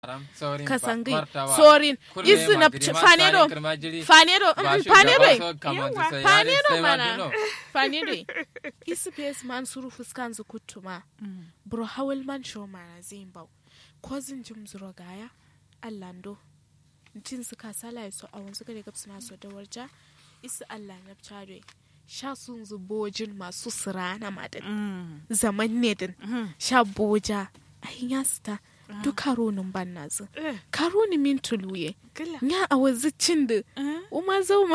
kasangai sorin isu na fanero fanero fanero fanero mana fanero isu pes man suru fuskan zu kutuma bro hawal man show mana zimbau kozin jim zuro gaya allando jin su kasala so a wanzu gare gabsu na so da warja isu allah na chare sha sun zu bojin masu sirana madan zaman ne din sha boja ayin ya sita duk karonin ban na zu karoni min tuluye nya a wazi cin da uma zauma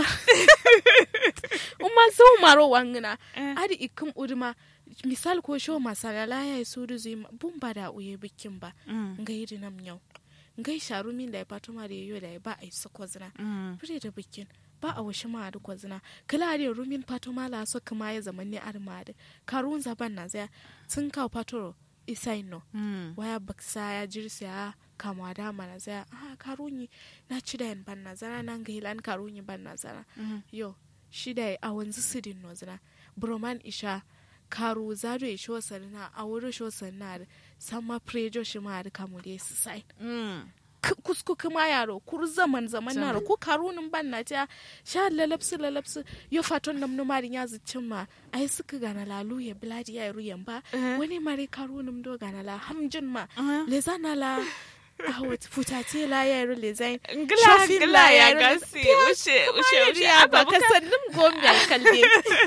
uma zauma ro wangina adi ikum uduma misal ko sho masalala ya su da zui bun ba da uye bikin ba ngai dinam nyau ngai sharu min da ya fato ma da yayo da ya ba a yi sakozina fure da bikin ba a washe ma da kwazina kala da rumin fato ma la so kuma ya zaman ne arma da karun zaban na zai tun kawo fatoro isai no waya baksa ya jirsa ya kama da mana zai ah karunyi na ci da yan ban na zana nan ga hilan karunyi ban na zana yo shi da a wanzu sidin no zana broman isha karu zado ya sho sarina a wurin sho sarina da sama prejo shi ma da kamu da su sai kusku kuma yaro kur zaman zaman naro ku karunin ban na ta sha lalapsu lalapsu yo faton nam numarin ya zuccin ma ai suka gana lalu ya biladi ya ruyan ba wani mare karunin do gana la hamjin ma le zana la awat futate la ya ru le zain ngla ngla ya gasi ushe ushe ushe aba ka sannin gombe kalbe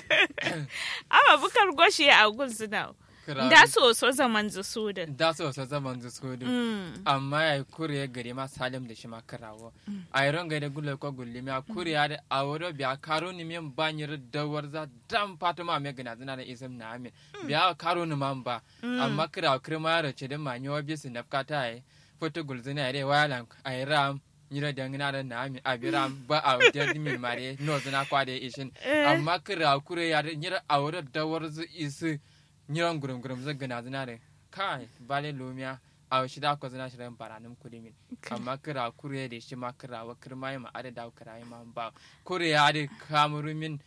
aba bukar goshi a gun suna da so so zaman zu sudin da so so zaman zu sudin amma ya kure ya gari ma salim da shi ma karawo a yi ronga da gulle ko gulli mi a kure ya da a wuro biya karo ni min banyir da warza dan fatima me gana zina da isam na amin biya karo ni man ba amma kira kirma ya race da manyo bi su nafka ta yi foto gulzina ya dai wayalan a yi ram nyira da ngina da nami abiram ba a wajen dimin mare no zina kwa da ishin amma kira kure ya da nyira a wuro da warzu isi nyiran gurum gurum zai gana zina da kai bale lumiya a shi da ko zina shi ran baranin kudimin amma kira kure da shi ma kira wa kirma ma ada da kira ma ba kure ya da kamurumin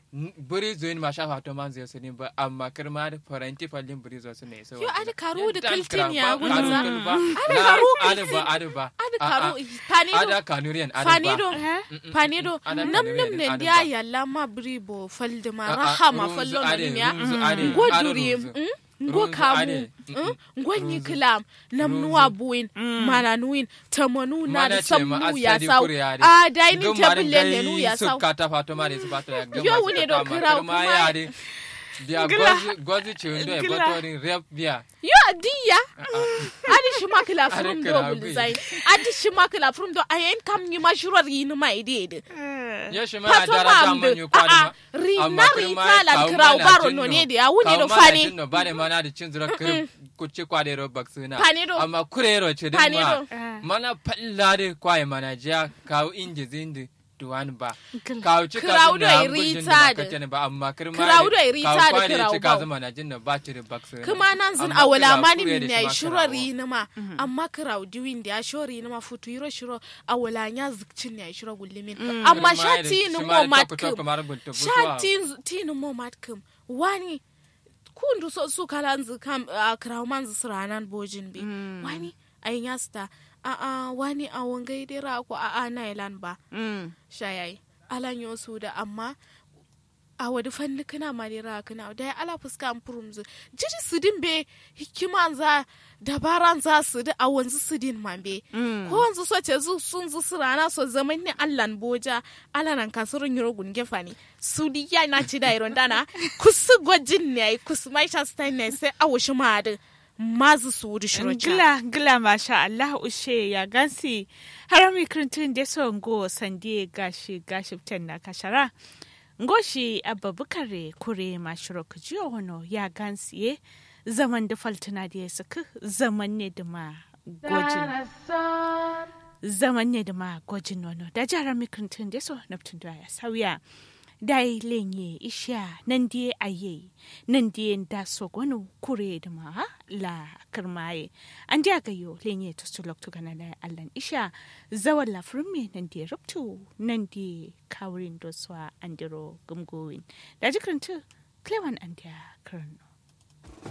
buri zuin ma shafa to man zai sani ba amma kirma da faranti fallin buri zo su ne so yo ada karu da kaltin ya gudu gudu ada karu ada ba ada ba ada karu panido ada kanurian ada ba panido panido Ada nam kanurian, nam ne ada dia ba. yalla ma bribo falde ma Ah, ah, rahama runzu fallo ade, no ya runzu ade, ngo ade duri runzu. ngo Runzu kamu ade, mm, mm, mm. ngo nyi Runzu. kilam nam Runzu. nuwa buin mana nuin tamanu na da Mana ce ma sammu ya asali sau kure ya de. a dainin Gumma table da ne nu ya gai sau su kata fato ma da su fato ya gama Yo, su wune kata do ma kira kirma kuma- ya de biya Gila. gozi gozi ci ndo e Gila. batorin rep biya yo diya adi shi makila from Ade do kira bul gui. zain adi shi makila from do ayen kam ni mashruar yin ma ide ya shi ma Pato dara ta mam man de. yu kwadi Ah, ma ah, ri- Amma na kirma rita la kawo kirau mana baro jinno. no ne de, a wuni Kawo do mana fani. jinno, ba da mana da cin zura kir kuci kwade ro baksuna Fani do. amma kure ro ce din Fani ma do. mana palla de kwaye mana jiya kawo inji zindi duwan ba Gila. kawo cika Kirau sun do na i hambun jin rita da de. makacin ba amma kirma Kirau de, do i rita kawo de kwade kirau cika bau. zama na jin da ba ci da baksuna kuma nan zin Amma a wala kira mani kure min da ya shi ma shirori kirawo. na ma amma kirau diwin da ya shori na ma futu yiro shiro a wala nya zikcin ya shiro gullimin amma Kirma de, shati ni shi mo ma da mat toku kum toku mara gulta butuwa. shati ti ni mo mat kum wani kundu so su kala nzi kam a kirau man zi siranan bojin bi wani ayin ya sta a a wani a wangai dira ko a a na ilan ba shayayi alan yo su da amma a wadi fanni kana ma dira kana da ya ala fuska an furumzu jiri su din be hikima za dabaran za su da a wanzu su din ma be ko wanzu so ce zu sun zu su rana so zaman ni allan boja alanan kasurin yiro gunge fani su di ya na ci da iron dana kusu gwajin ne ai kusu mai sha stein ne sai a wushi ma da mazu su wuri shiroja Gila, gila, masha Allah, ushe ya gansi. Harami kirintun da so ngo sandie gashi gashi ten na kashara. Ngo shi abba bukare kure mashiro kujiyo hono ya gansi ye. Zaman da faltuna da ya saka zaman ne da ma gojin. Zaman ne da ma gojin nono. Da jara mikrintun da so naftun da ya sauya. dai lenye isha nan die aye nan die da sogonu kure da ma la kirmaye an dia ga yo lenye to sulok to kana da allan isha zawal la frumme nan die ruptu nan die kawrin do swa andiro gumgowin da jikranta klewan an dia karno